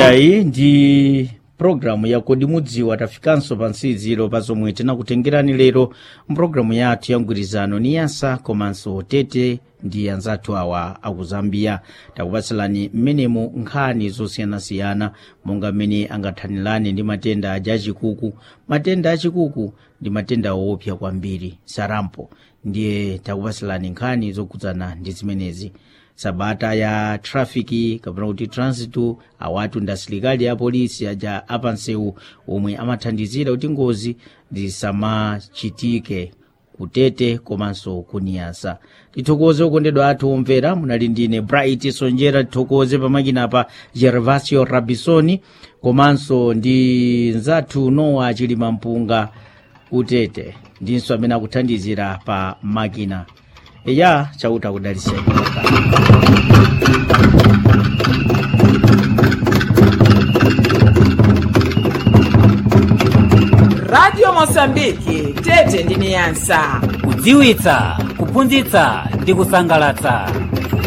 iyayi ndi programu ya kodi mudziwa tafikanso pa nsiziro pa zomwe tinakutengerani lero mpulogalamu yathu ya mgwirizano ni yasa komanso tete ndi anzathu awa aku zambia takupatsalani mmenemu nkhani zosiyanasiyana monga mmene angathanirane ndi matenda aja achikuku matenda achikuku ndi matenda woopsa kwambiri sarampo ndiye takupatsalani nkhani zokhudzana ndi zimenezi sabata ya trafiki kapena kuti transitu awatu ndi asilikali a polisi aja apansewu omwe amathandizira kuti ngozi zisamachitike kutete komanso kuniyasa tithokoze okondedwa athu omvera munali ndine bright sonjera tithokoze pamakinapa gervasio rabisoni komanso ndi nzathu nowa chilima mpunga kutete ndinso amene akuthandizira pa makina eya chauta kudaliseni radio mosambiki tete ndi niyasa kudziwitsa kuphunzitsa ndi kusangalatsa